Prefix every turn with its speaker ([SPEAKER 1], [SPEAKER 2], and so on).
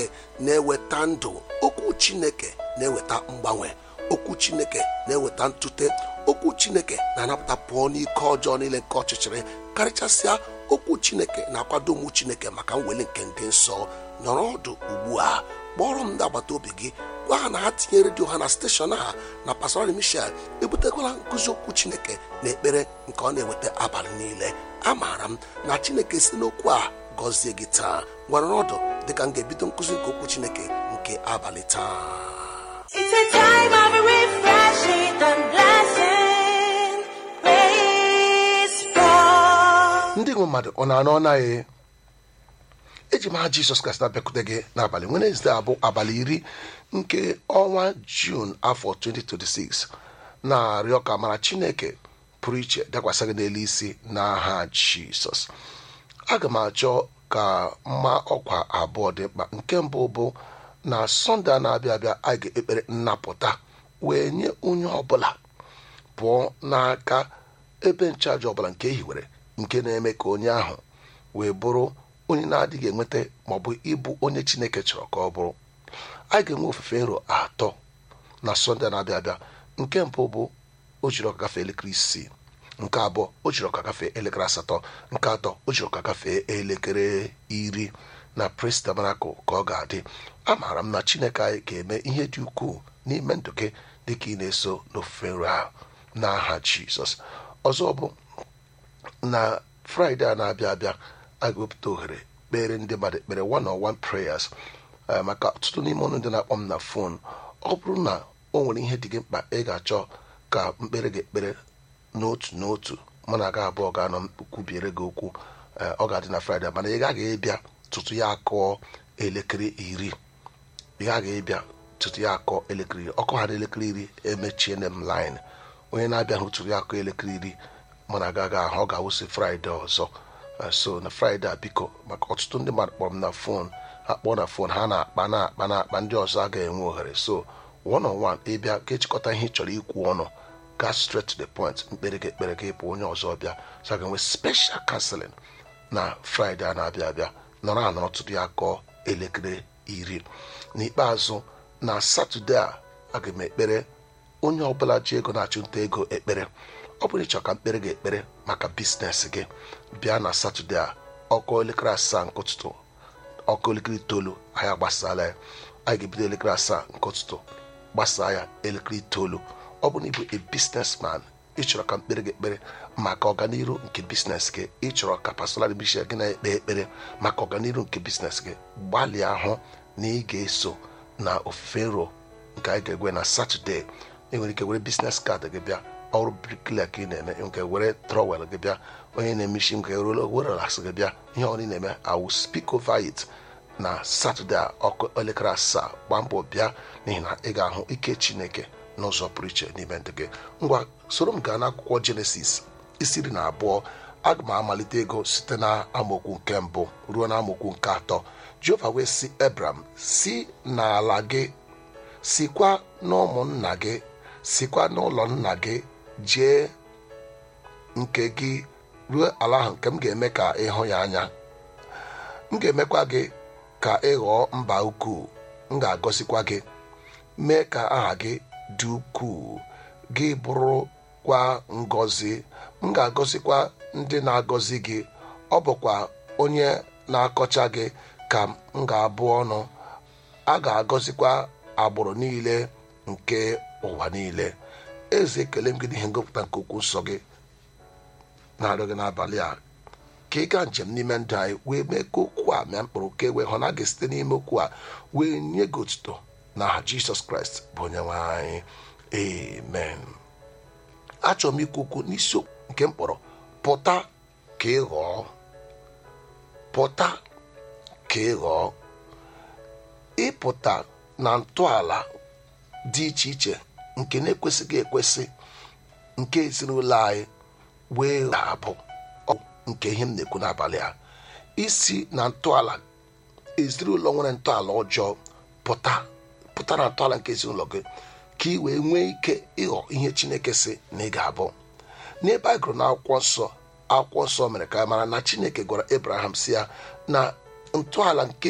[SPEAKER 1] na-eweta ndụ okwu chineke na-eweta mgbanwe okwu chineke na-eweta ntute okwu chineke na-anapụta pụọ n'ike ọjọọ niile nke ọchịchịrị karịchasịa okwu chineke na-akwado ụmụ chineke maka mweli nke ndị nsọ nọrọ ọdụ ugbu a kpọrọ m ndị agbata obi gị gwa ha na ha tinye redio ha na steshọn ha na pastorali michel ebutekwala nkụzi okwu chineke na ekpere nke ọ na-eweta abalị niile amaara m na chineke si n'okwu a gọzie gị taa gwara ọdụ dịka m ga-ebido nkụzi nke okwu chineke nke abalị taa
[SPEAKER 2] It's a time of refreshing and blessing. Praise God.
[SPEAKER 1] ndị nwe mmadụ ọ na-anọ naghị eji m aha jizọs kraịst na-abịakwute gị n'abalị wenezdee abụ abalị iri nke ọnwa jun afọ 2026 na-arịọ ka mara chineke pụrụ iche dakwasị gị n'elu isi n'aha jizọs aga m achọ ka mma ọkwa abụọ dị mkpa nke mbụ bụ na sọnde a na-abịa abịa a ga-ekpere nnapụta wee nye onye ọbụla pụọ n'aka ebe nchaji ọbụla nke e hiwere nke na-eme ka onye ahụ wee bụrụ onye na-adịghị enweta maọbụ ịbụ onye chineke chọrọ ka ọ bụrụ a ga-enwe ofufe nro atọ na sọnde na-abịa abịa nke mbụ bụ o jiri ọka gafee elekere isii nke abụọ o jiri ọka gafee elekere asatọ nke atọ o jiri ọka gafee elekere iri na pres tabanakụl ka ọ ga-adị amaara m na chineke anyị ga-eme ihe dị ukwuu n'ime ndụ gị dịka ị na-eso n'ofufe nro ahụ n'aha jizọs ọzọ bụ na fraịde a na-abịa abịa a ga-ewepụta ohere kpere ndị mmadụ ekpere one on one prayers Eh, maka ọtụtụ n'ime ọnụ ndị na-akpọ m na fon ọ bụrụ na o nwere ihe dị gị mkpa ị ga-achọ ka mkpere gị ekpere n'otu n'otu mụ na aga abụọ ga-anọ kwubiere gị okwu eh, ọ ga-adị na fraịde mana ị gaghị ịbịa tutu ya akụọ elekere iri ị gaghị ịbịa tutu ya akụọ elekere iri ọkụ ha na elekere iri emechiene m line onye na-abịa hụ tutu ya akụọ elekere iri mụ na aga ahụ ọ ga-awụsị fraịde ọzọ Eh, so na fraịde a biko maka ọtụtụ ndị mmadụ kpọrọ m na fon ha kpọọ na fon ha na-akpa na-akpa na-akpa ndị ọzọ agaghị enwe ohere so one on one ịbịa ka echịkọta ihe ị chọrọ ikwu ọnụ gaa straight to the point mkpere gị ekpere gị bụ onye ọzọ bịa so a ga-enwe special counseling na fraịde a na-abịa abịa nọrọ anọrọ tutu ya kọọ elekere iri n'ikpeazụ na satọde a aga m ekpere onye ọbụla ji ego na-achụ nta ego ekpere ọ bụrụ ịchọ ka mkpere gị ekpere maka biznes gị bịa na satọde a ọkụ elekere asaa nke ụtụtụ ọkụ elekere itoolu anyị agbasala ya anyị ga-ebido elekere asaa nke ụtụtụ gbasaa ya elekere itoolu ọ bụrụ na ịbụ a businessman ịchọrọ ka mkpere gị ekpere maka ọganiru nke biznes gị ịchọrọ ka pasonal bishop gị na-ekpe ekpere maka ọganiru nke biznes gị gbalịa hụ na ị ga-eso na ofufe nro nke anyị ga-egwe na satọde ị nwere ike were biznes kaadị gị bịa ọrụ briklia ka ị na-eme nke were trọwel gị bịa onye na-eme isi nke were ras gị bịa ihe ọ na-eme awu speak over it na satọde a ọkụ elekere asaa gbaa mbọ bịa n'ihi na ị ga-ahụ ike chineke n'ụzọ pụrụ iche n'ime ndụ gị ngwa soro m gaa n'akwụkwọ jenesis isi iri na abụọ aga m amalite ego site na amaokwu nke mbụ ruo na amaokwu nke atọ jehova wee si ebram si n'ala gị sikwa n'ụmụnna gị sikwa n'ụlọ nna gị jee nke gị ruo ala ahụ nke m ga-eme ka ị hụ ya anya m ga-emekwa gị ka ị ghọọ mba ukwuu m ga-agọzikwa gị mee ka aha gị dị ukwuu gị bụrụkwa ngọzi m ga-agọzikwa ndị na-agọzi gị ọ bụkwa onye na-akọcha gị ka m ga-abụ ọnụ a ga-agọzikwa agbụrụ niile nke ụwa niile eze ekele m gị n'ihe ngụpụta nke okwu nsọ gị na-arịọ gị n'abalị a ka ị gaa njem n'ime ndụ anyị wee mee ka okwu a mịa mkpụrụ ka e wee hụ na a ga-esite n'ime okwu a wee nye gị otuto na aha jisọs kraịst bụ onye nwe anyị amen achọrọ m ikwu okwu n'isiokwu nke m kpọrọ pụta ka ị ghọọ pụta ka ị ghọọ ịpụta na ntọala dị iche iche nke na-ekwesịghị ekwesị nke ezinụlọ anyị wee abụ nke ihe m na-ekwu n'abalị a isi na ntọala ezinụlọ nwere ntọala ọjọọ pụta pụta na ntọala nke ezinụlọ gị ka ị wee nwee ike ịghọ ihe chineke si na ị ga-abụ n'ebe a gụrụ n'akwụkwọ nsọ akwụkwọ nsọ mere ka a mara na chineke gwara abraham si ya na ntọala nke